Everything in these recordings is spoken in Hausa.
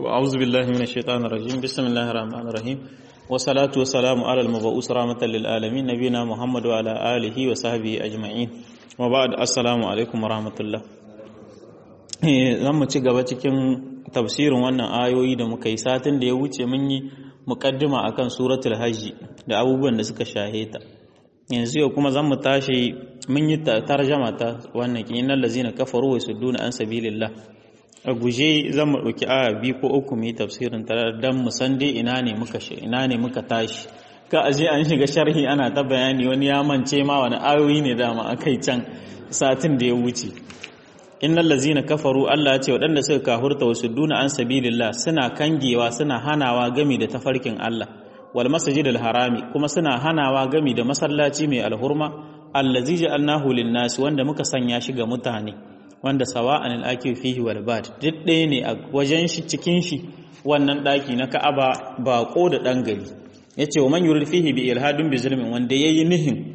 أعوذ بالله من الشيطان الرجيم بسم الله الرحمن الرحيم والصلاة والسلام على المبعوث رحمة للعالمين نبينا محمد وعلى آله وصحبه أجمعين وبعد السلام عليكم ورحمة الله zan ci gaba cikin tafsirin wannan ayoyi da muka yi satin da ya wuce mun yi mukaddima akan suratul hajji da abubuwan da suka shahe ta yanzu yau kuma zan mu tashi mun yi tarjama ta wannan kinan lazina kafaru wa sudduna an sabilillah a guje zan mu ɗauki aya biyu ko uku mu yi tafsirin ta dan mu san dai ina ne muka ina ne muka tashi ka aje an shiga sharhi ana ta bayani wani ya mance ma wani ayoyi ne dama akai can satin da ya wuce innal lazina kafaru Allah ya ce waɗanda suka kahurta wa sudduna an sabilillah suna kangewa suna hanawa gami da tafarkin Allah wal masjidil harami kuma suna hanawa gami da masallaci mai alhurma allazi ja'alnahu lin-nas wanda muka sanya shi ga mutane wanda sawa'an al-akif fihi wal bad duk ɗaya ne a wajen shi cikin shi wannan ɗaki na Ka'aba baƙo da ɗan gari yace wa man yurid fihi bi ilhadin bi zulmin wanda yayi nihin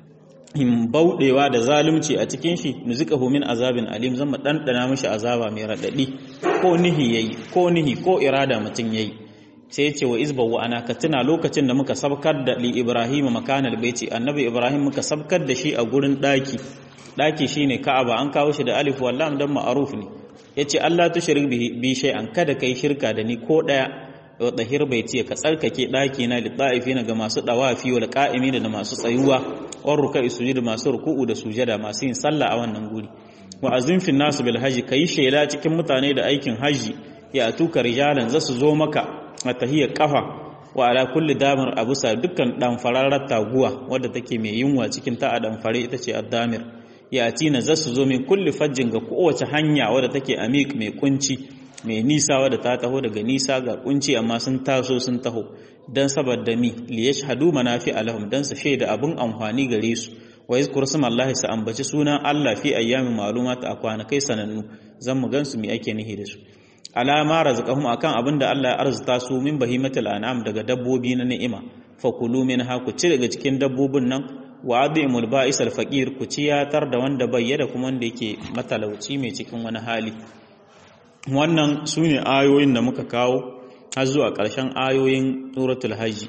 in bauɗewa da zalunci a cikin shi nuzikahu min azabin alim zan mu ɗanɗana mishi azaba mai raɗaɗi ko nihi yayi ko nihi ko irada mutum yayi sai ce wa izba wa ana ka tuna lokacin da muka sabkar da li ibrahim makanal baiti annabi ibrahim muka sabkar da shi a gurin ɗaki ɗaki shine ka'aba an kawo shi da alif wallam dan ma'ruf ne yace Allah tushrik bi shay'an kada kai shirka da ni ko ɗaya wa tahir baiti ka tsarkake ɗaki na lida'ifina ga masu dawafi wal qa'imin da masu tsayuwa war ruka'i sujud masu ruku'u da sujada masu yin sallah a wannan guri wa azim fi nasu bil haji kai shela cikin mutane da aikin haji ya tuka rijalan zasu zo maka a tahiyar kafa wa ala kulli damir abusa dukkan dan fararar taguwa wadda take mai yunwa cikin ta a dan fare ita ce addamir ya atina zasu zo min kulli fajjin ga kowace hanya wadda take amik mai kunci mai nisa wadda ta taho daga nisa ga kunci amma sun taso sun taho dan saboda mi li yashhadu manafi alahum dan su shaida abun amfani gare su wa yazkur smallahi sa ambaci sunan Allah fi ayyamin ma'lumat a kwanakai sanannu zan mu gansu mi ake nihi da su alama razaqahum akan abin da Allah ya arzuta su min bahimatul an'am daga dabbobi na ni'ima fakulu minha ku ci daga cikin dabbobin nan wa adimul ba'is al faqir ku ciyatar da wanda bayyana kuma wanda yake matalauci mai cikin wani hali wannan su ne ayoyin da muka kawo har zuwa ƙarshen ayoyin suratul hajji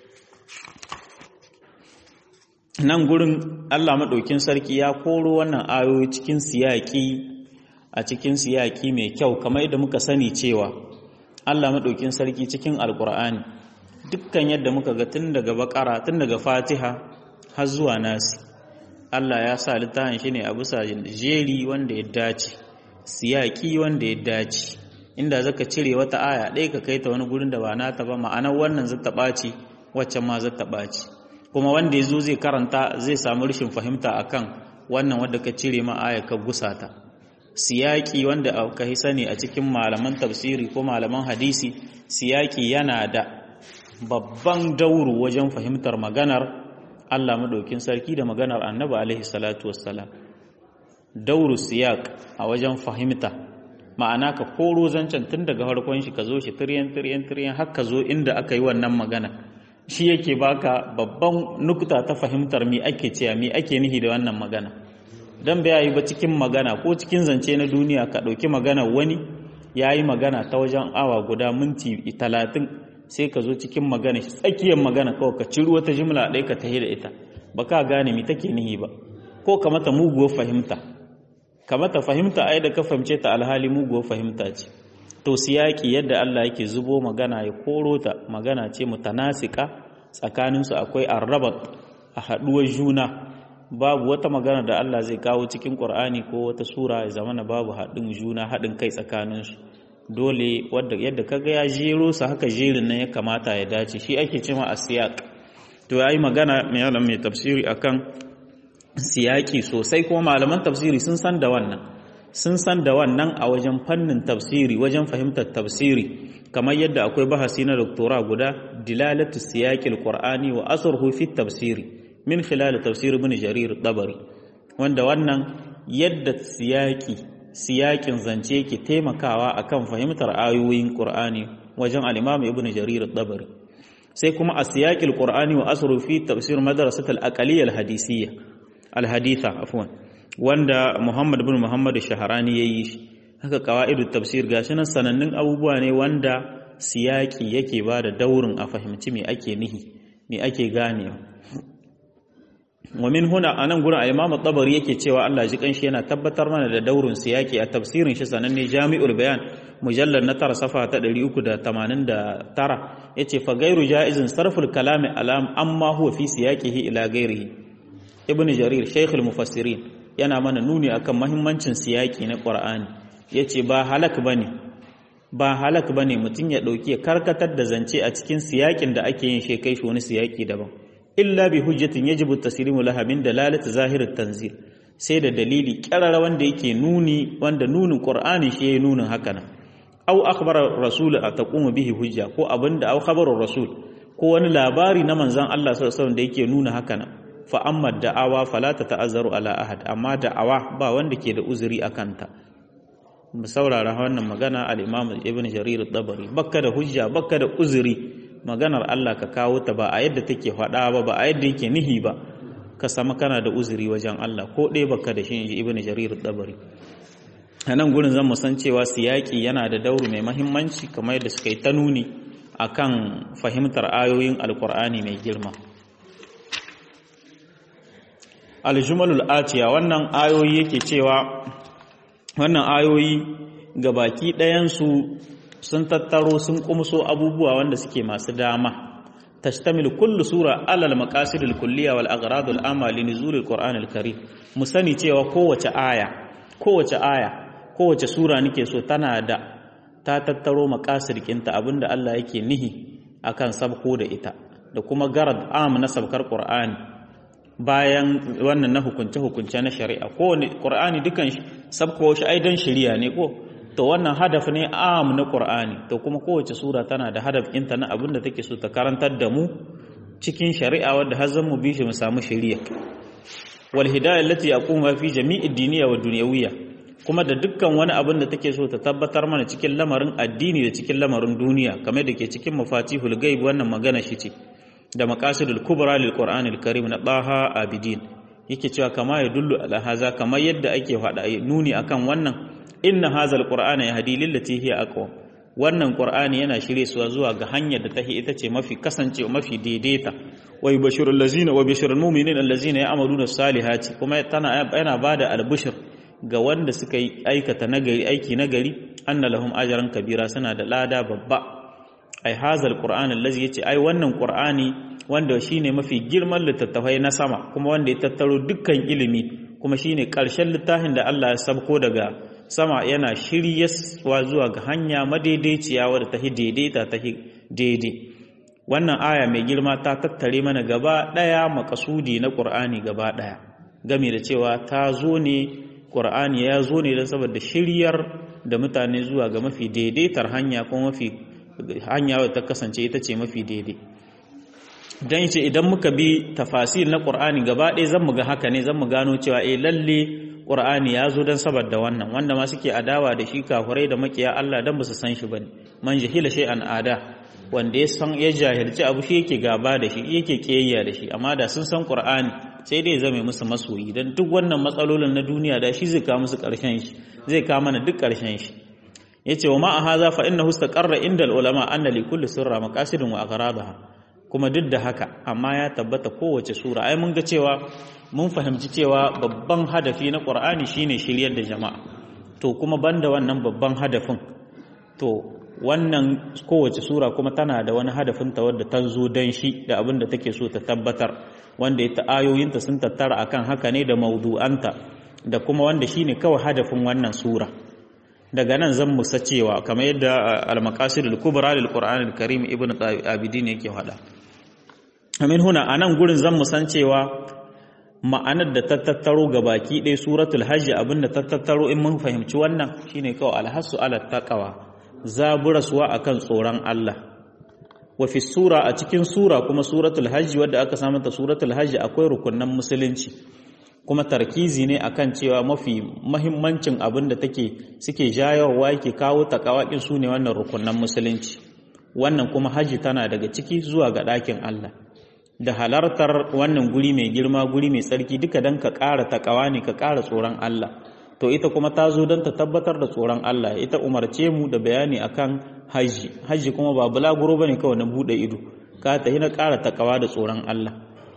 nan gurin Allah maɗaukin sarki ya koro wannan ayoyi cikin siyaƙi a cikin siyaƙi mai kyau kamar yadda muka sani cewa Allah maɗaukin sarki cikin alƙur'ani dukkan yadda muka ga tun daga baƙara tun daga fatiha har zuwa nasi Allah ya sa littafin shi ne a bisa jeri wanda ya dace siyaki wanda ya dace inda zaka cire wata aya ɗaya ka kai ta wani gurin da ba nata ba ma'anar wannan zata ɓaci waccan ma zata ɓaci kuma wanda ya zo zai karanta zai samu rashin fahimta akan wannan wanda ka cire ma aya ka gusa ta siyaki wanda ka yi sani a cikin malaman tafsiri ko malaman hadisi siyaki yana da babban dauru wajen fahimtar maganar Allah madaukin sarki da maganar Annabi alaihi salatu wassalam dauru siyak a wajen fahimta ma'ana ka koro zancen tun daga farkon shi ka zo shi tiryan tiryan tiryan har ka zo inda aka yi wannan magana shi yake baka babban nukta ta fahimtar mi ake cewa mi ake nihi da wannan magana dan bai yi ba cikin magana ko cikin zance na duniya ka ɗauki magana wani ya yi magana ta wajen awa guda minti talatin sai ka zo cikin magana tsakiyar magana kawai ka ciro wata jimla ɗaya ka tahi da ita ba ka gane mi take nihi ba ko ka mata muguwar fahimta kamata fahimta ai da ka fahimce ta alhali muguwar fahimta ce to siyaki yadda Allah yake zubo magana ya koro ta magana ce mutanasika tsakaninsu akwai arrabat a haɗuwar juna babu wata magana da Allah zai kawo cikin Qur'ani ko wata sura ya zamana babu haɗin juna haɗin kai tsakaninsu dole wadda yadda kaga ya jero su haka jerin nan ya kamata ya dace shi ake cewa asiyaq to yayi magana mai mai tafsiri akan siyaki sosai kuma malaman tafsiri sun san da wannan sun san da wannan a wajen fannin tafsiri wajen fahimtar tafsiri kamar yadda akwai bahasi na doktora guda dilalatu siyaqil qur'ani wa asruhu fi tafsiri min khilal tafsir ibn jarir dabari wanda wannan yadda siyaki siyakin zance yake taimakawa akan fahimtar ayoyin qur'ani wajen al-imam ibn jarir dabari sai kuma a siyaqil qur'ani wa asruhu fi tafsir madrasat al-aqliyya al-hadisiyya alhaditha afwan wanda Muhammad bin Muhammad Shaharani yayi shi haka qawaidut tafsir gashi nan sanannun abubuwa ne wanda siyaki yake ba da daurin a fahimci me ake nihi me ake ganewa wa min huna anan gurin al-Imam tabari yake cewa Allah ji kanshi yana tabbatar mana da daurin siyaki a tafsirin shi sananne Jami'ul Bayan mujallal na tara safa ta 389 yace fa gairu jaizin sarful kalami alam amma huwa fi siyaqihi ila gairihi Ibn Jarir Sheikh al-Mufassirin yana mana nuni akan mahimmancin siyaki na Qur'ani yace ba halak bane ba halak bane mutun ya dauki ya karkatar da zance a cikin siyakin da ake yin shi kai shi wani siyaki daban illa bi hujjatin yajibu taslimu laha min dalalati zahirit tanzil sai da dalili kirara wanda yake nuni wanda nunin qur'ani shi yayi nunin haka nan aw akhbara rasul ataqumu bihi hujja ko abinda aw khabaru rasul ko wani labari na manzon Allah sallallahu alaihi wasallam da yake nuna haka nan fa amma da'awa fala ta'azzaru ala ahad amma da'awa ba wanda ke da uzuri akan ta mu saurara wannan magana al-imam ibn jarir at-tabari bakka da hujja bakka da uzuri maganar Allah ka kawo ta ba a yadda take faɗa ba ba a yadda yake nihi ba ka sama kana da uzuri wajen Allah ko ɗaya baka da shi inji ibnu jarir dabari a nan gurin zan mu san cewa siyaki yana da dauri mai mahimmanci kamar yadda suka yi ta nuni akan fahimtar ayoyin alkur'ani mai girma aljumalul atiya wannan ayoyi yake cewa wannan ayoyi ga baki ɗayansu sun tattaro sun kumso abubuwa wanda suke masu dama tastamil kullu sura alal maqasidil kulliya wal agradul amma li nuzulil qur'anil karim mu sani cewa kowace aya kowace aya kowace sura nake so tana da ta tattaro maqasid kinta abinda Allah yake nihi akan sabko da ita da kuma garad am na sabkar qur'ani bayan wannan na hukunce hukunce na shari'a kowane qur'ani dukan sabko shi ai dan shari'a ne ko to wannan hadaf ne am na Qur'ani to kuma kowace sura tana da hadaf ɗinta na abin da take so ta karantar da mu cikin shari'a wadda har zan mu bi shi mu samu shari'a wal hidayah allati yaqumu fi jami'i diniya wa dunyawiyya kuma da dukkan wani abin da take so ta tabbatar mana cikin lamarin addini da cikin lamarin duniya kamar da ke cikin mafatihul ghaib wannan magana shi ce da maqasidul kubra lil qur'anil karim na baha abidin yake cewa kama ya dullu ala haza kamar yadda ake faɗa nuni akan wannan inna hazal qur'ana yahdi lillati hiya aqwam wannan qur'ani yana shirye su zuwa ga hanyar da tahi ita ce mafi kasance mafi daidaita wa yubashirul ladzina wa bashirul mu'minina allazina ya'maluna salihati kuma tana yana bada albishir ga wanda suka yi aikata nagari aiki nagari anna lahum ajran kabira suna da lada babba ai hazal qur'an allazi yace ai wannan qur'ani wanda shine mafi girman littattafai na sama kuma wanda ya tattaro dukkan ilimi kuma shine karshen littafin da Allah ya sabko daga sama yana shiryaswa zuwa ga hanya madaidaiciya wadda ta daidaita ta daidai wannan aya mai girma ta tattare mana gaba ɗaya makasudi na ƙur'ani gaba ɗaya game da cewa ta zo ne ƙur'ani ya zo ne don saboda shiryar da mutane zuwa ga mafi daidaitar hanya kuma mafi hanya wadda ta kasance ita ce mafi daidai don ce idan muka bi tafasir na ƙur'ani gaba ɗaya zan mu ga haka ne zan mu gano cewa eh lalle Qur'ani ya zo don saboda wannan wanda ma suke adawa da shi kafurai da makiya Allah dan ba su san shi bane man jahila shay'an ada wanda ya san ya jahilci abu shi yake gaba da shi yake kiyayya da shi amma da sun san Qur'ani sai dai zame musu masoyi dan duk wannan matsalolin na duniya da shi zai kawo musu karshen shi zai kawo mana duk karshen shi yace wa ma hadha fa innahu istaqarra inda ulama anna li kulli sirra maqasidun wa aghradaha kuma duk da haka amma ya tabbata kowace sura ai mun ga cewa mun fahimci cewa babban hadafi na ƙur'ani shine shiryar da jama'a to kuma banda wannan babban hadafin to wannan kowace sura kuma tana da wani hadafin ta wadda ta zo dan shi da abin da take so ta tabbatar wanda ita ayoyinta sun tattara akan haka ne da maudu'anta da kuma wanda shine kawai hadafin wannan sura daga nan zan musa cewa kamar yadda al-maqasidul kubra lil qur'anil karim ibn abidin yake faɗa amin huna anan gurin zan musan cewa ma'anar da ta tattaro ga baki ɗaya suratul hajji abinda ta tattaro in mun fahimci wannan shine kawai alhassu ala taqwa zaburaswa akan tsoron Allah wa fi sura a cikin sura kuma suratul hajji wadda aka samu ta suratul hajji akwai rukunan musulunci kuma tarkizi ne akan cewa mafi mahimmancin abin da take suke jayowa yake kawo takawakin su ne wannan rukunan musulunci wannan kuma hajji tana daga ciki zuwa ga ɗakin Allah da halartar wannan guri mai girma guri mai tsarki duka don ka ƙara takawa ne ka ƙara tsoron Allah to to ita kuma ta zo don ta tabbatar da tsoron Allah ita umarce mu da bayani akan haji haji kuma ba bulaguro bane kawai na bude ido ka ta na ƙara takawa da tsoron Allah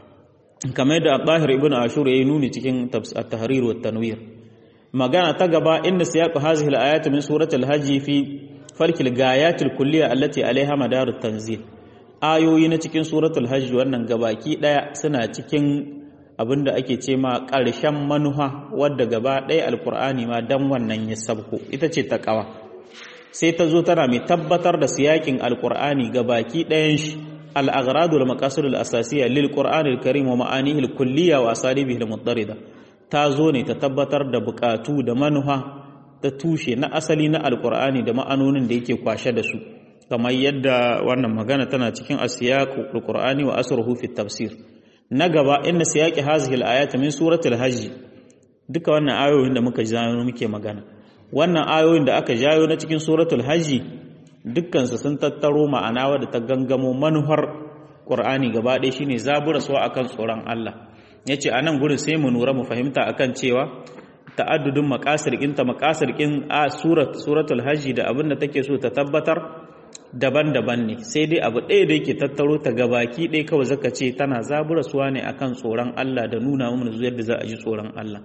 kamar da Tahir ibn Ashur yayi nuni cikin at-tahrir wa tanwir magana ta gaba inda siyaqu hazihi al-ayat min suratul hajj fi farkil gayatil kulliya allati alaiha madarut tanzil ayoyi na cikin suratul hajj wannan gabaki daya suna cikin abinda ake ce ma ƙarshen manuha wadda gaba ɗaya alkur'ani ma dan wannan ya sabko ita ce ta ƙawa sai ta zo tana mai tabbatar da siyakin alkur'ani gabaki ɗayan shi al-aghradu wal maqasidul asasiyya lil qur'anil karim wa ma'anihi al-kulliyya wa asalibihi al-muttarida ta zo ne ta tabbatar da bukatu da manuha ta tushe na asali na alkur'ani da ma'anonin da yake kwashe da su kamar yadda wannan magana tana cikin asiyaqu alqur'ani wa asruhu fi tafsir na gaba inna siyaqi hazihi alayat min suratul hajj duka wannan ayoyin da muka jayo muke magana wannan ayoyin da aka jayo na cikin suratul hajj dukkan su sun tattaro ma'ana wadda ta gangamo manuhar qur'ani gaba ɗaya shine zabura su akan tsoron Allah yace anan gurin sai mu nura mu fahimta akan cewa ta'addudin maqasir ta maqasir a surat suratul hajj da abinda take so ta tabbatar daban-daban ne sai dai abu ɗaya da yake tattaro ta gabaki ɗaya kawai zaka ce tana zaburasuwa ne akan tsoron Allah da nuna mana yadda za a ji tsoron Allah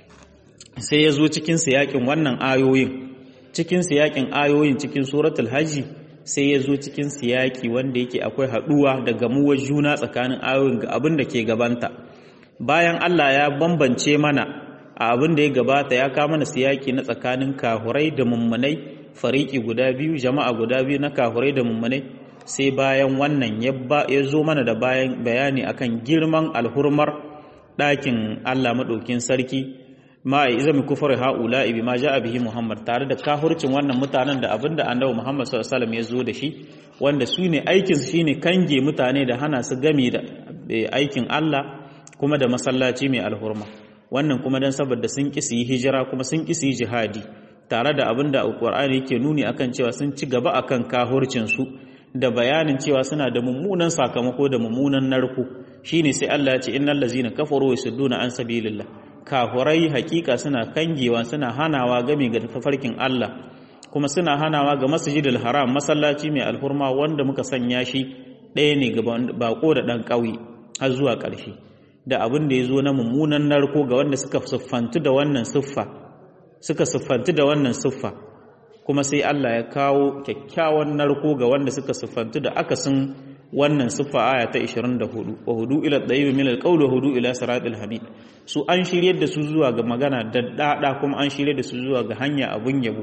sai ya zo cikin siyakin wannan ayoyin cikin siyakin ayoyin cikin suratul hajji sai ya zo cikin siyaki wanda yake akwai haɗuwa da gamuwar juna tsakanin ayoyin ga abin da ke gabanta bayan Allah ya bambance mana a abin da ya gabata ya kama mana siyaki na tsakanin kahurai da mummunai fariki guda biyu jama'a guda biyu na kahurai da mummunai sai bayan wannan ya zo mana da bayan bayani akan girman alhurmar ɗakin Allah maɗaukin sarki ma a izami kufar ha'ula ibi ma ja bihi Muhammad tare da kahurcin wannan mutanen da abinda annabi Muhammad sallallahu alaihi wasallam ya zo da shi wanda su ne aikin su shine kange mutane da hana su gami da aikin Allah kuma da masallaci mai alhurma wannan kuma dan saboda sun ƙi su yi hijira kuma sun ƙi su yi jihadi tare da abin da alƙur'ani yake nuni akan cewa sun ci gaba akan kahurcinsu da bayanin cewa suna da mummunan sakamako da mummunan narko shine sai Allah ya ce innal ladzina kafaru yasudduna an sabilillah kahurai hakika suna kangewa suna hanawa game ga tafarkin Allah kuma suna hanawa ga masjidil haram masallaci mai alhurma wanda muka sanya shi ɗaya ne ga bako da ɗan ƙauye har zuwa ƙarshe da abin da ya zo na mummunan narko ga wanda suka siffantu da wannan siffa suka siffantu da wannan siffa kuma sai Allah ya kawo kyakkyawan narko ga wanda suka siffantu da akasin wannan siffa aya ta 24 wa hudu ila dayyib min alqawl wa hudu ila siratil hamid su an shiryar da su zuwa ga magana daddada kuma an shiryar da su zuwa ga hanya abun yabo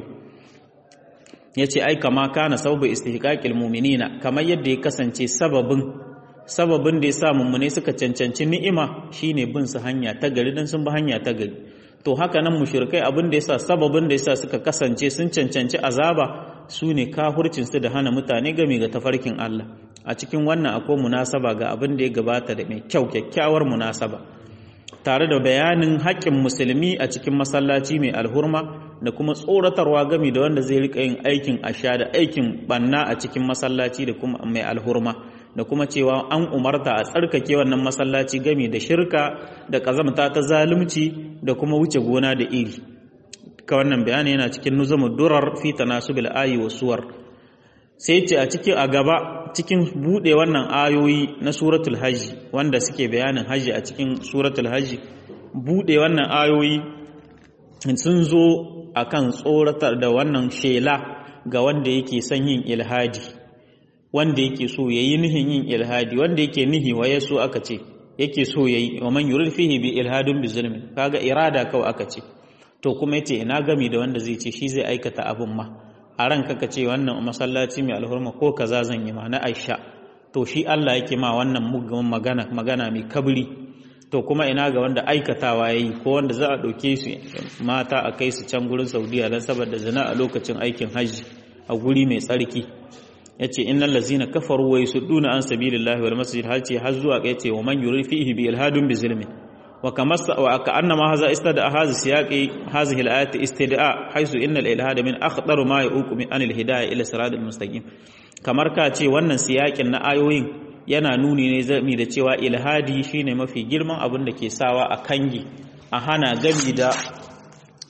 yace ai kama kana sababu istihqaqil mu'minina kamar yadda ya kasance sababin sababin da ya sa mummune suka cancanci ni'ima shine bin su hanya ta gari dan sun bi hanya ta gari to haka nan mushrikai abin da yasa sababin da yasa suka kasance sun cancanci azaba su ne kafircin su da hana mutane game ga tafarkin Allah a cikin wannan akwai munasaba ga abin da ya gabata da mai kyau kyakkyawar munasaba tare da bayanin haƙƙin musulmi a cikin masallaci mai alhurma da kuma tsoratarwa game da wanda zai rika yin aikin asha da aikin banna a cikin masallaci da kuma mai alhurma da kuma cewa an umarta a tsarkake wannan masallaci game da shirka da kazamta ta zalunci da kuma wuce gona da iri ka wannan bayani yana cikin nuzumud durar fi tanasubil ayi wa suwar sai ce a cikin a gaba cikin bude wannan ayoyi na suratul hajji wanda suke bayanin hajji a cikin suratul hajji bude wannan ayoyi sun zo akan tsoratar da wannan shela ga wanda yake son yin ilhadi wanda yake so yayi nihin yin ilhadi wanda yake nihi wa yaso aka ce yake so yayi wa man yurid fihi bi ilhadun bi zulmi kaga irada kawai aka ce to kuma yace ina gami da wanda zai ce shi zai aikata abin ma a ranka ka ce wannan masallaci mai alhurma ko kaza zan yi ma na Aisha to shi Allah yake ma wannan mugun magana magana mai kabri to kuma ina ga wanda aikatawa yayi ko wanda za a dauke su mata a kai su can gurin Saudiya dan saboda zina a lokacin aikin hajji a guri mai tsarki yace innal ladzina kafaru wa yasudduna an sabilillahi wal masjid hal ce har zuwa yace wa man yurid fihi bi ilhadun bi zulmin wa kama wa ka'annama hadha istada hadha siyaqi hadhihi al-ayat istid'a haythu inna al-ilhada min akhtar ma yuqu min anil hidayah ila siratal mustaqim kamar ka ce wannan siyakin na ayoyin yana nuni ne zami da cewa ilhadi shine mafi girman abin da ke sawa a kangi a hana gami da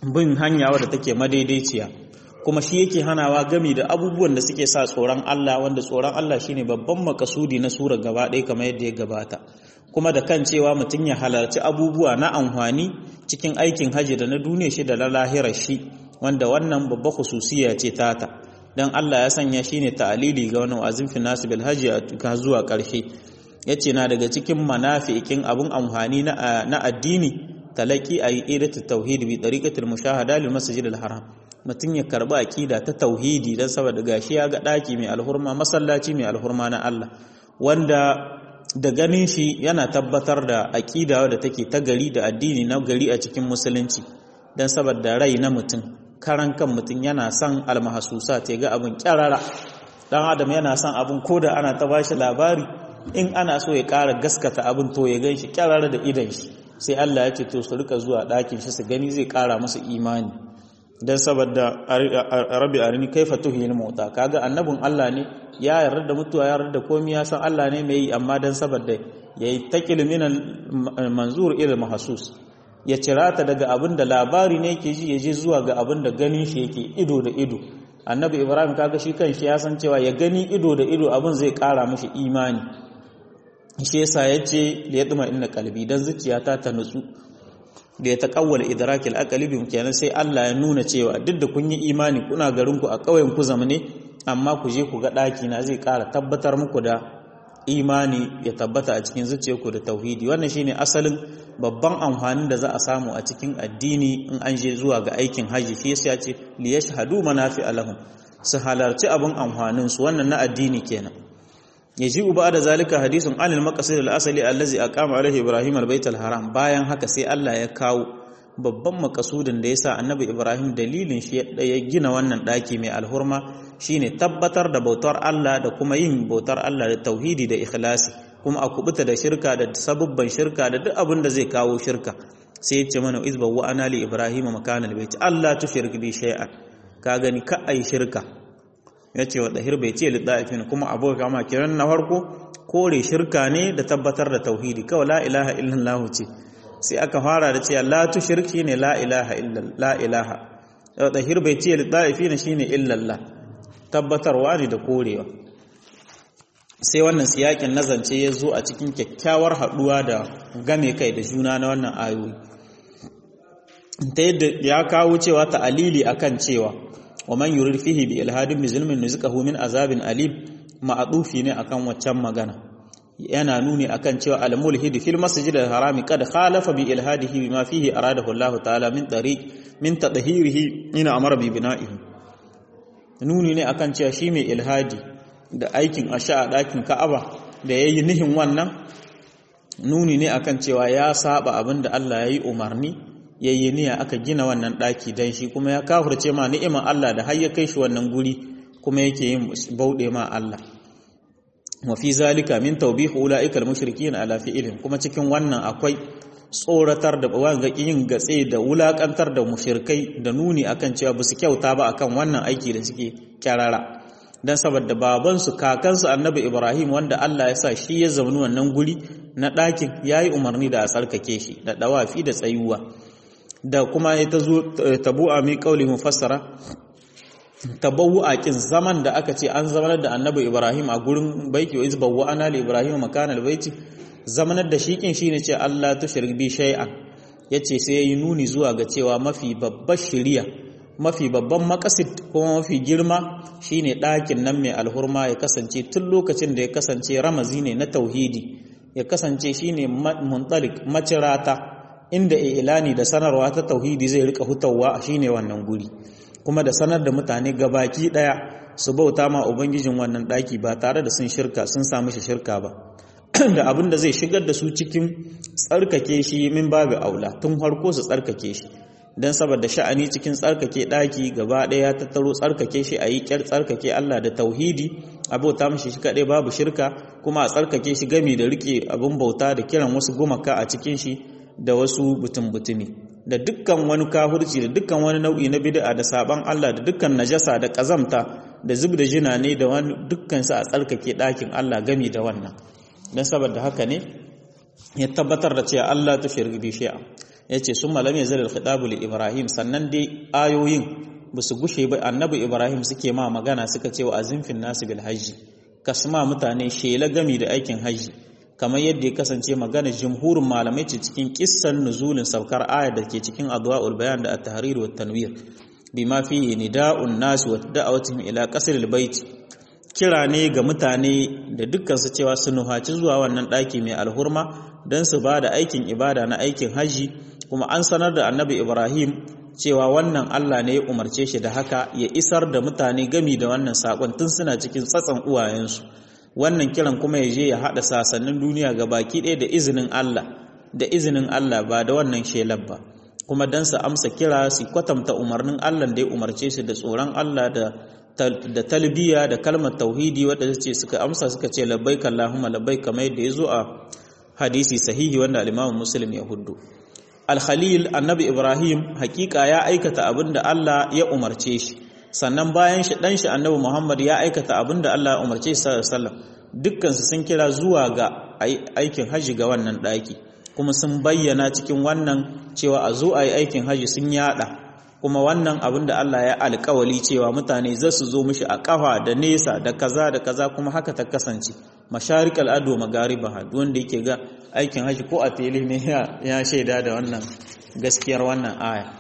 bin hanya wadda take madaidaiciya kuma shi yake hanawa gami da abubuwan da suke sa tsoron Allah wanda tsoron Allah shine babban makasudi na sura gaba ɗaya kamar yadda ya gabata kuma da kan cewa mutum ya halarci abubuwa na amfani cikin aikin haji da na duniya shi da na lahirar shi wanda wannan babba khususiya ce tata dan Allah ya sanya shi ne ta'alili ga wani wazin fi nasu bil haji a zuwa ƙarshe yace na daga cikin manafi'ikin abun amfani na addini talaki ayi idatu tauhid bi tariqatil mushahada lil masjidil haram mutum ya karba aqida ta tauhidi dan saboda gashi ya ga daki mai alhurma masallaci mai alhurma na Allah wanda da ganin shi yana tabbatar da aqida wadda take ta gari da addini na gari a cikin musulunci dan saboda rai na mutum karan kan mutum yana son almahasusa ta ga abin kyarara dan adam yana son abin koda ana ta bashi labari in ana so ya ƙara gaskata abin to ya gan shi kyarara da idan shi sai Allah ya ce to su rika zuwa ɗakin shi su gani zai ƙara musu imani dan saboda rabi arini kaifa tuhil mauta kaga annabin Allah ne ya yarda da mutuwa ya yarda da komai ya san Allah ne mai yi amma dan saboda yayi taqil min manzur ila mahsus ya cirata daga abin da labari ne yake ji ya je zuwa ga abin da ganin shi yake ido da ido annabi ibrahim kaga shi kanshi ya san cewa ya gani ido da ido abin zai kara mashi imani shi yasa yace da ya duma inna qalbi dan zuciyata ta nutsu da ya taqawwal idrakil aqli bi kenan sai Allah ya nuna cewa duk da kun yi imani kuna garin ku a ƙauyen ku zamane amma ku je ku ga daki na zai kara tabbatar muku da imani ya tabbata a cikin zuciyarku da tauhidi wannan shine asalin babban amfanin da za a samu a cikin addini in an je zuwa ga aikin haji shi yasa ce li yashhadu manafi alahum su halarci abin amfanin su wannan na addini kenan yaji uba da zalika hadisun anil maqasid al asali allazi aqama alaihi ibrahim al bait al haram bayan haka sai Allah ya kawo babban makasudin da yasa annabi ibrahim dalilin shi ya gina wannan daki mai alhurma shine tabbatar da bautar Allah da kuma yin bautar Allah da tauhidi da ikhlasi kuma a kubuta da shirka da sabubban shirka da duk abin da zai kawo shirka sai ya ce mana izba wa ana li ibrahim makanal baiti Allah tushrik bi shay'an ka gani ka ai shirka yace wa dahir bai ce lidafin kuma aboka ma kiran na farko kore shirka ne da tabbatar da tauhidi kawai la ilaha illallah ce sai aka fara da cewa la tushrik shine la ilaha illallah la ilaha wa dahir bai ce lidafin shine illallah tabbatarwa ne da korewa sai wannan siyakin nazance ya zo a cikin kyakkyawar haɗuwa da game kai da juna na wannan ayoyi ta yadda ya kawo cewa ta'alili akan cewa wa man yurid fihi bi ilhadin bi zulmin nuzqahu min azabin alim ma'dufi ne akan waccan magana yana nuni akan cewa al-mulhid fil masjid al-harami kad khalafa bi ilhadihi bima fihi aradahu Allah ta'ala min tariq min tadhhirihi ina amara bi bina'ihi nuni ne akan cewa shi mai ilhadi da aikin asha a ɗakin ka'aba da ya yi nihin wannan nuni ne akan cewa ya saba abin da Allah ya yi umarni ya yi niyya aka gina wannan ɗaki don shi kuma ya kafurce ma ni'imar Allah da har ya kai shi wannan guri kuma yake yin bauɗe ma Allah wa fi zalika min tawbihu ulaika al-mushrikin ala fi'lin kuma cikin wannan akwai tsoratar da wanga yin gatse da wulakantar da mushirkai da nuni akan cewa ba su kyauta ba akan wannan aiki da suke kyarara dan saboda babansu kakansu annabi ibrahim wanda allah ya sa shi ya zaune wannan guri na ɗakin ya yi umarni da a tsarkake shi da ɗawafi da tsayuwa da kuma ya ta zo tabu'a mai ƙauli mufassara tabawu a kin zaman da aka ce an zamanar da annabi ibrahim a gurin baiki wa izbawu ana li ibrahim makanal baiti zamanar da shikin shine ce Allah ta shirbi shay'an yace sai yayi nuni zuwa ga cewa mafi babbar shiriya mafi babban makasid kuma mafi girma shine ɗakin nan mai alhurma ya kasance tun lokacin da ya kasance ramazi ne na tauhidi ya kasance shine muntalik macirata inda ilani da sanarwa ta tauhidi zai rika hutawa shine wannan guri kuma da sanar da mutane gabaki daya su bauta ma ubangijin wannan ɗaki ba tare da sun shirka sun samu shi shirka ba da abin da zai shigar da su cikin tsarkake shi min babu aula tun harko su tsarkake shi don saboda sha'ani cikin tsarkake ɗaki gaba ɗaya ya tattaro tsarkake shi a yi ƙyar tsarkake Allah da tauhidi abota mashi shi kaɗai babu shirka kuma a tsarkake shi gami da riƙe abin bauta da kiran wasu gumaka a cikin shi da wasu butun-butumi da dukkan wani kahurci da dukkan wani nau'i na bid'a da saban Allah da dukkan najasa da ƙazamta da zub da jina ne da wani dukkan sa a tsarkake ɗakin Allah gami da wannan don saboda haka ne ya tabbatar da cewa Allah ta shirgi bi shi'a yace summa lam yazal al-khitabu li ibrahim sannan dai ayoyin basu gushe ba annabi ibrahim suke ma magana suka ce wa azimfin nasu bil hajji kasma mutane shela gami da aikin hajji kamar yadda ya kasance magana jumhurin malamai ce cikin kissan nuzulin saukar aya da ke cikin adwa'ul bayan da at-tahrir wa tanwir bima fihi nida'un nas wa da'awatihim ila qasr al-bait kira ne ga mutane da dukkan su cewa su nuhaci zuwa wannan daki mai alhurma dan su bada aikin ibada na aikin haji kuma an sanar da annabi Ibrahim cewa wannan Allah ne ya umarce shi da haka ya isar da mutane gami da wannan sakon tun suna cikin tsatsan uwayensu wannan kiran kuma ya je ya haɗa sasannin duniya ga baki ɗaya da izinin Allah da izinin Allah ba da wannan shelar ba kuma dan su amsa kira su kwatanta umarnin Allah da ya umarce su da tsoron Allah da da talbiya da kalmar tauhidi wadda ce suka amsa suka ce labbaik Allahumma labbaik kamar yadda ya zo a hadisi sahihi wanda al-Imam Muslim ya huddu al-Khalil annabi Ibrahim hakika ya aikata abin da Allah ya umarce shi sannan bayan shi dan shi annabi Muhammad ya aikata abin da Allah ya umarce shi sallallahu alaihi wasallam dukkan su sun kira zuwa ga aikin haji ga wannan daki kuma sun bayyana cikin wannan cewa a zo a yi aikin haji sun yada kuma wannan abin da Allah ya alkawali cewa mutane za su zo mishi a kafa da nesa da kaza da kaza kuma haka ta kasance masharik al'adu magariba wanda yake ga aikin haji ko a tele ne ya shaida da wannan gaskiyar wannan aya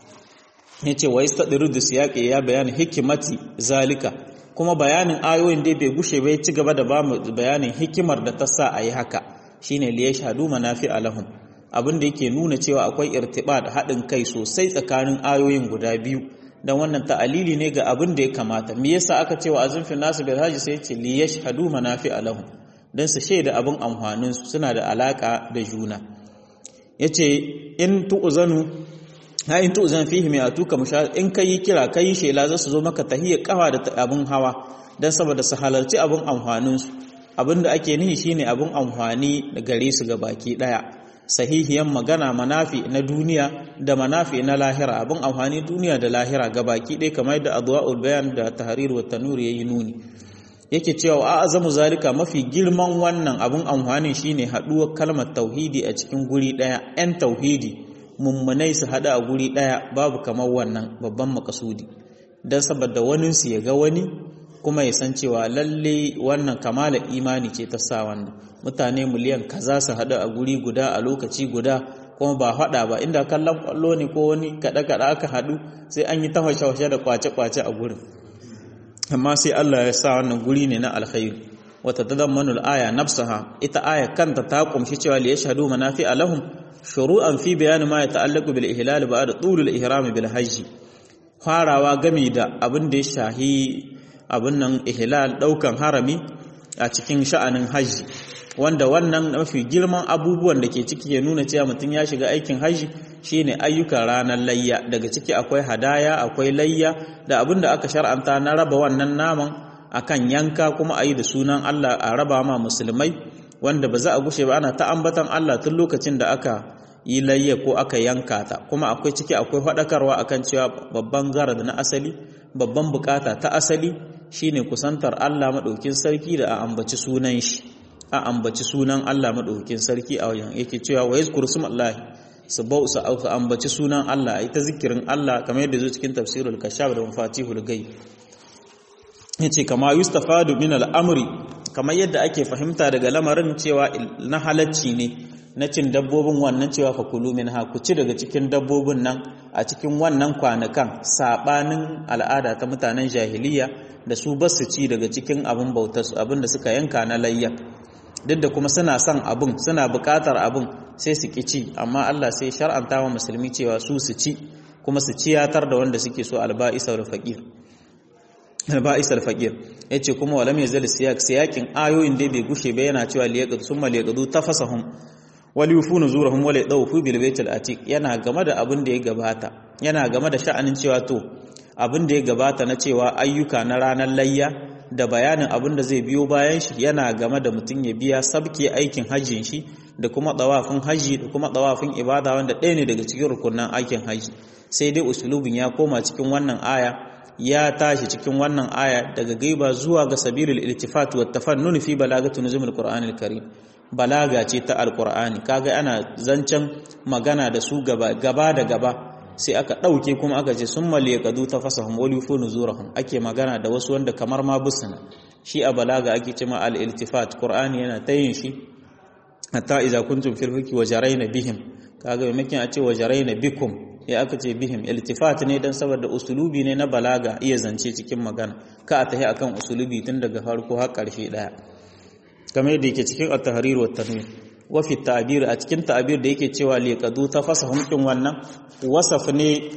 ya ce wa istadiru da siyaƙi ya bayani hikimati zalika kuma bayanin ayoyin da bai gushe bai ci gaba da ba mu bayanin hikimar da ta sa a yi haka shine liya shahadu manafi alahum abin da yake nuna cewa akwai irtibat haɗin kai sosai tsakanin ayoyin guda biyu dan wannan ta'alili ne ga abin da ya kamata me yasa aka cewa azumfin nasu bil haji sai ce li yashhadu manafi alahum dan su shaida abin amfanin su suna da alaka da juna yace in tu'zanu ha in tu'zan fihi mai atuka mushahid in kai kira kai shela za su zo maka tahiyya kafa da abin hawa dan saboda su halarci abin amfanin su abinda ake nihi shine abin amfani da gare su ga baki daya sahihiyan magana manafi na duniya da manafi na lahira abin amfani duniya da lahira ga baki ɗaya kamar da adwa'ul bayan da tahrir wa tanur yayi nuni yake cewa a azamu zalika mafi girman wannan abin amfani shine haduwar kalmar tauhidi a cikin guri ɗaya yan tauhidi mummunai su hada a guri ɗaya babu kamar wannan babban makasudi dan saboda wani su ya ga wani kuma ya san cewa lalle wannan kamala imani ce ta sa wannan mutane miliyan kaza su haɗu a guri guda a lokaci guda kuma ba haɗa ba inda kallon kwallo ne ko wani kaɗe-kaɗe aka haɗu sai an yi tafashe da kwace-kwace a gurin amma sai Allah ya sa wannan guri ne na alkhairu wata tadammanu al-aya nafsaha ita aya kanta ta kumshi cewa li yashhadu manafi alahum shuru'an fi bayan ma yata'allaqu bil ihlal ba'da tulul ihram bil hajj farawa gami da abin da ya shahi abin nan ihlal daukan harami a cikin sha'anin hajji wanda wannan mafi girman abubuwan da ke ciki ya nuna cewa mutum ya shiga aikin hajji shine ayyukan ranar layya daga ciki akwai hadaya akwai layya da abin da aka shar'anta na raba wannan naman akan yanka kuma a yi da sunan Allah a raba ma musulmai wanda ba za a gushe ba ana ta ambatan Allah tun lokacin da aka yi layya ko aka yanka ta kuma akwai ciki akwai faɗakarwa akan cewa babban garad na asali babban bukata ta asali shine kusantar Allah maɗaukin sarki da a ambaci sunan shi a ambaci sunan Allah maɗaukin sarki a wajen yake cewa wa yazkuru smallahi su bau su auka ambaci sunan Allah ita zikirin Allah kamar yadda zo cikin tafsirul kashaf da mafatihul ghaib yace kama yustafadu min al-amri kamar yadda ake fahimta daga lamarin cewa na halacci ne na cin dabbobin wannan cewa fa kulu minha ku ci daga cikin dabbobin nan a cikin wannan kwanakan sabanin al'ada ta mutanen jahiliya da su basu ci daga cikin abin bautarsu abin da suka yanka na layya duk da kuma suna son abin suna buƙatar abin sai su ci amma Allah sai shar'anta wa musulmi cewa su su ci kuma su ciyatar da wanda suke so alba'isar faqir alba'isar faqir yace kuma walam yazal siyak siyakin ayoyin da bai gushe ba yana cewa liyaqad summa liyaqadu tafasahum wal yufunu zurahum wal yadawfu bil baitil atiq yana game da abin da ya gabata yana game da sha'anin cewa to abin da ya gabata na cewa ayyuka na ranar layya da bayanin abin da zai biyo bayan shi yana game da mutum ya biya sabke aikin hajjin shi da kuma tsawafin hajji da kuma tsawafin ibada wanda ɗaya ne daga cikin rukunan aikin hajji sai dai usulubin ya koma cikin wannan aya ya tashi cikin wannan aya daga gaiba zuwa ga sabilul iltifat wa tafannun fi balagati nuzumul qur'anil karim balaga ce ta alqur'ani kaga ana zancen magana da su gaba gaba da gaba sai aka dauke kuma aka ce summa liyaqadu tafasahum wa lifu nuzurahum ake magana da wasu wanda kamar ma busana shi a balaga ake cewa al iltifat qur'ani yana tayin shi hatta idza kuntum fil hukmi wa jarayna bihim kaga maimakon a ce wa jarayna bikum ya aka ce bihim iltifat ne dan saboda usulubi ne na balaga iya zance cikin magana ka a tahi akan usulubi tun daga farko har karshe daya kamar yadda yake cikin at-tahrir wa tanwir wa fi ta'bir a cikin ta'bir da yake cewa liqadu tafasahum din wannan wasaf ne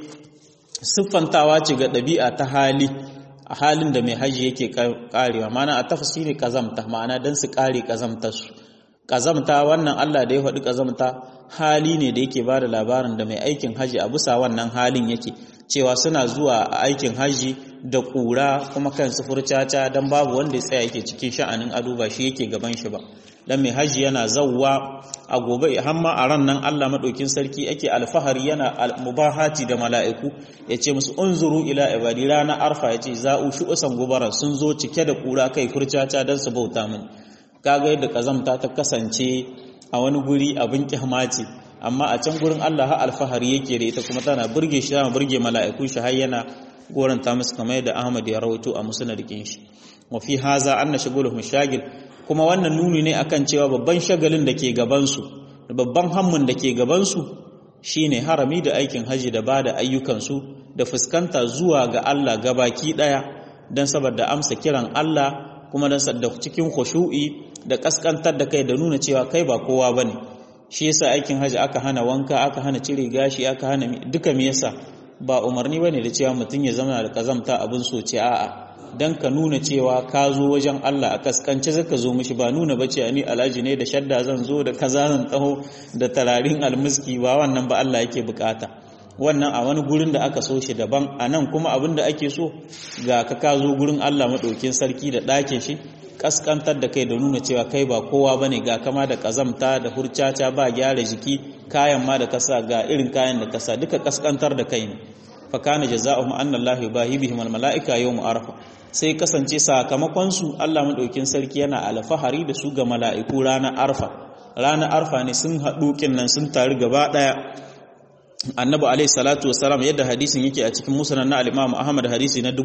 siffantawa ce ga dabi'a ta hali a halin da mai haji yake karewa ma'ana a tafsiri kazamta ma'ana dan su kare kazamtar su kazamta wannan Allah da ya faɗi kazamta hali ne da yake bada labarin da mai aikin haji a bisa wannan halin yake cewa suna zuwa a aikin haji da ƙura kuma kan su furcaca don babu wanda ya tsaya yake cikin sha'anin ado ba shi yake gaban shi ba dan mai haji yana zawwa a gobe hamma a ran nan Allah madaukin sarki ake alfahari yana mubahati da mala'iku yace musu unzuru ila ibadi rana arfa yace za'u shu'usan gubara sun zo cike da ƙura kai furcaca dan su bauta mini kaga yadda kazamta ta kasance a wani guri abin kyamaci amma a can gurin Allah ha alfahari yake da ita kuma tana burge shi tana burge mala'iku shi har yana goranta musu kamar yadda Ahmad ya rawaito a musnadin shi wa fi haza anna shaguluhum shagil kuma wannan nuni ne akan cewa babban shagalin da ke gaban su babban hammun da ke gaban su shine harami da aikin haji da bada ayyukan su da fuskanta zuwa ga Allah gabaki daya dan saboda amsa kiran Allah kuma dan da cikin khushu'i da kaskantar da kai da nuna cewa kai ba kowa bane shi yasa aikin haji aka hana wanka aka hana cire gashi aka hana duka me yasa ba umarni bane da cewa mutum ya zama da kazamta abin soce a'a dan ka nuna cewa ka zo wajen Allah a kaskance zaka zo mishi ba nuna bace ni alhaji ne da shadda zan zo da kaza zan taho da tararin almiski ba wannan ba Allah yake bukata wannan a wani gurin da aka so shi daban a nan kuma abin da ake so ga ka ka zo gurin Allah maɗaukin sarki da ɗakin shi kaskantar da kai da nuna cewa kai ba kowa bane ga kama da kazamta da hurcaca ba gyara jiki kayan ma da kasa ga irin kayan da kasa duka kaskantar da kai ne fa kana jazaohum anna Allah yubahi bihim al malaika yawm arfa sai kasance sakamakon su Allah madaukin sarki yana alfahari da su ga mala'iku ranar arfa ranar arfa ne sun haɗu nan sun taru gaba ɗaya annabi alaihi salatu wasalam yadda hadisin yake a cikin musnad na al-imam ahmad hadisi na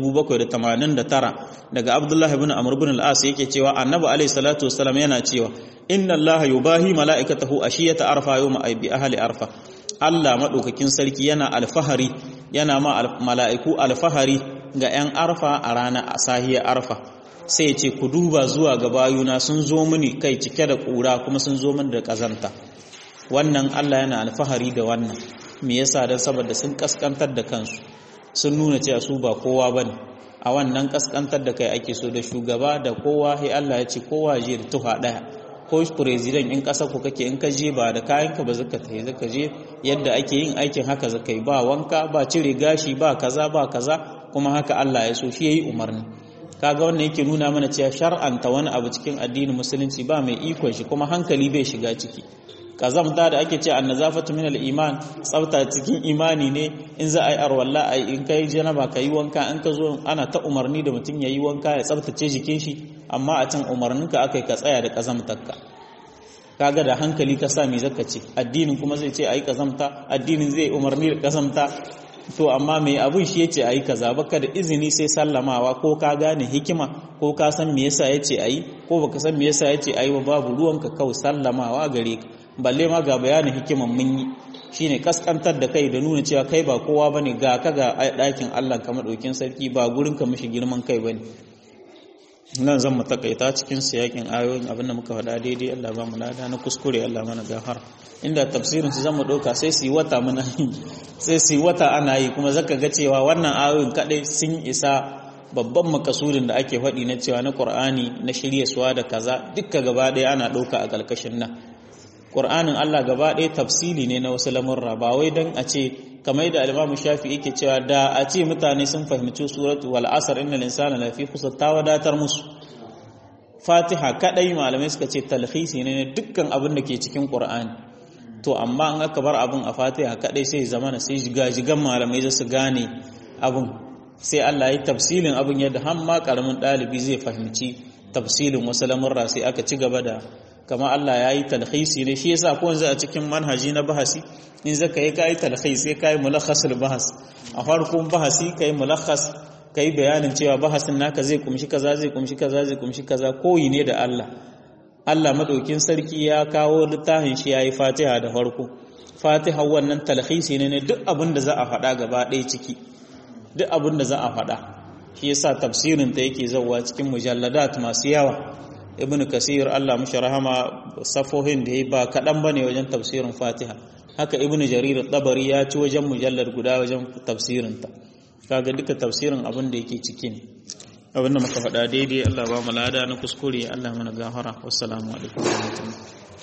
789 daga abdullahi ibn amr ibn al-as yake cewa annabi alaihi salatu wasalam yana cewa inna allaha yubahi malaikatahu ashiyata arfa yawma ay bi ahli arfa Allah madaukakin sarki yana alfahari yana ma mala'iku alfahari ga 'yan arfa a ranar asahiya arfa sai ya ce ku duba zuwa ga bayuna sun zo mini kai cike da ƙura kuma sun zo mini da ƙazanta wannan Allah yana alfahari da wannan me yasa dan saboda sun kaskantar da kansu sun nuna cewa su ba kowa bane a wannan kaskantar da kai ake so da shugaba da kowa sai Allah ya ce kowa je da tuha daya ko president in kasa ku kake in ka je ba da kayan ka ba zaka tayi zaka je yadda ake yin aikin haka zaka yi ba wanka ba cire gashi ba kaza ba kaza kuma haka Allah ya so shi yayi umarni kaga wannan yake nuna mana cewa shar'anta wani abu cikin addinin musulunci ba mai ikon shi kuma hankali bai shiga ciki kazamta da ake ce annazafatu min al-iman tsafta cikin imani ne in za a yi arwalla a in kai janaba ka yi wanka in ka zo ana ta umarni da mutum ya yi wanka ya tsaftace jikin shi amma a can umarninka aka yi ka tsaya da kazamtarka kaga da hankali ka sa me zaka ce addinin kuma zai ce ayi kazamta addinin zai umarni da kazamta to amma mai abun shi yace ayi kaza baka da izini sai sallamawa ko ka gane hikima ko ka san me yasa yace ayi ko baka san me yasa yace ayi ba babu ruwanka kawai sallamawa gare ka balle ma ga bayanin hikiman mun yi shine kaskantar da kai da nuna cewa kai ba kowa bane ga ka ga ɗakin Allah ka madaukin sarki ba gurin ka mishi girman kai bane nan zan mu takaita cikin siyakin ayoyin abin da muka faɗa daidai Allah ba mu lada na kuskure Allah mana gafara inda tafsirin su zan mu ɗauka sai su yi wata muna sai su yi wata ana yi kuma zaka ga cewa wannan ayoyin kadai sun isa babban makasudin da ake faɗi na cewa na Qur'ani na shirye suwa da kaza dukka gaba ɗaya ana ɗauka a ƙarƙashin nan Qur'anin Allah gaba ɗaya tafsili ne na wasu lamurra ba wai dan a ce kamar da al Shafi yake cewa da a ce mutane sun fahimci suratu wal asr innal insana lafi khusr ta wadatar musu Fatiha kadai malamai suka ce talhisi ne na dukkan abin da ke cikin Qur'ani to amma an aka bar abin a Fatiha kadai sai zamana sai jigajigan malamai za su gane abin sai Allah ya tafsilin abin yadda har ma karamin ɗalibi zai fahimci tafsilin wasu lamurra sai aka ci gaba da kama Allah ya yi talhisi ne shi yasa ko yanzu a cikin manhaji na bahasi in zaka yi kai talhis sai kai mulakhasul bahas a farkon bahasi kai mulakhas kai bayanin cewa bahasin naka zai kumshi kaza zai kumshi kaza zai kumshi kaza koyi ne da Allah Allah madaukin sarki ya kawo littafin shi yayi Fatiha da farko Fatiha wannan talhisi ne ne duk abin da za a faɗa gaba ɗaya ciki duk abin da za a faɗa shi yasa tafsirin ta yake zauwa cikin mujalladat masu yawa ibn kasir Allah mushi rahama safohin da yayi ba kadan bane wajen tafsirin Fatiha haka ibn jarir tabari ya ci wajen mujallar guda wajen tafsirin ta kaga duka tafsirin abin da yake ciki ne abin da muka faɗa daidai Allah ba mu lada na kuskure Allah mana gafara wassalamu alaikum wa rahmatullahi